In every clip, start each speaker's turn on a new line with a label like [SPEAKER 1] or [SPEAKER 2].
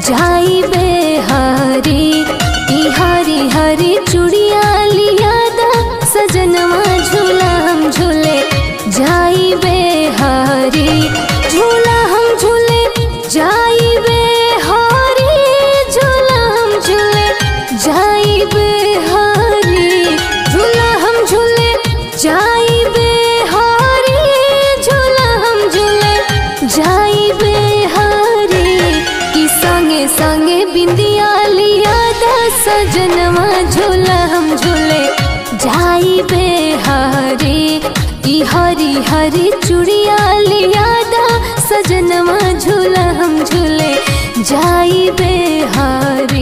[SPEAKER 1] जाई बेहारी ई हरी हरी चूड़िया लिया दा सजनवा झूला हम झूले जाई बेहारी झूला हम झूले जाई बेहारी झूला हम झूले जाई बेहारी झूला हम झूले जाई बेहारी झूला हम झूले जाई बेहारी कि संगे संगे बिंदिया लिया दा सजनवा झूला हम झूले जाई बेहारी ई हरी हरी चूड़िया लिया दा सजनवा झूला हम झूले जाई बेहारी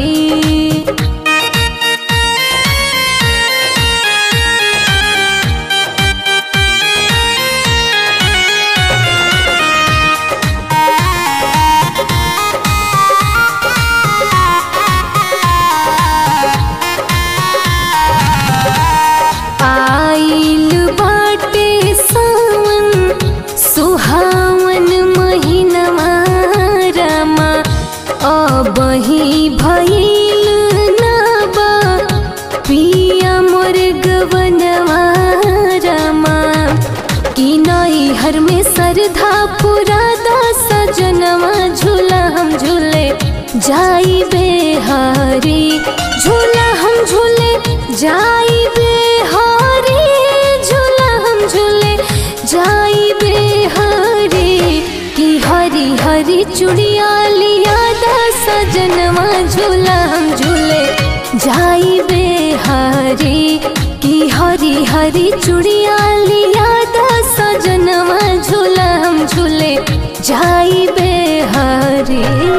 [SPEAKER 1] आइल बाटे सावन सुहावन महिनवा रमा अबही भइल नाबा पिया मोर गवनवा रमा कि नैहर में सरधा पूरा दा सजनवा झूला हम झूले जाई बेहारी झूला हम झूले जाई बेहारी झूला हम झूले जाई बेहारी कि हरी हरी चूड़िया लिया दा सजनवा झूला हम झूले जाई बेहारी कि हरी हरी चूड़िया लिया दा सजनवा झूला हम झूले जाई बेहारी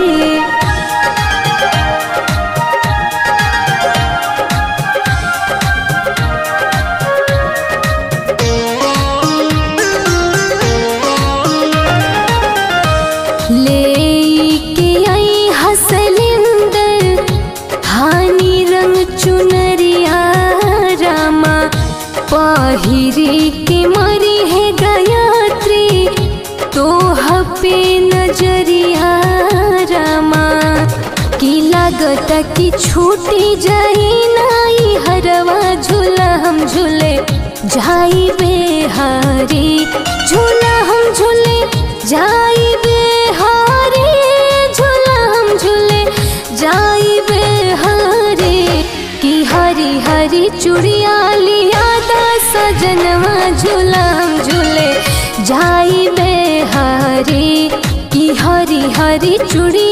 [SPEAKER 1] लेके आई हसलिंदर हानी रंग चुनरिया रामा पहिरी के मरी है गायत्री तो पे नजरिया रामा की लागत की छूटी जाई नाई हरवा झूला हम झूले जाई बेहारी झूला हम झूले जाई बेहारी झूला हम झूले जाई बेहारी की हरी हरी चूड़िया लिया दा सजनवा झूला हम झूले जाई बेहारी की हरी हरी चूड़ी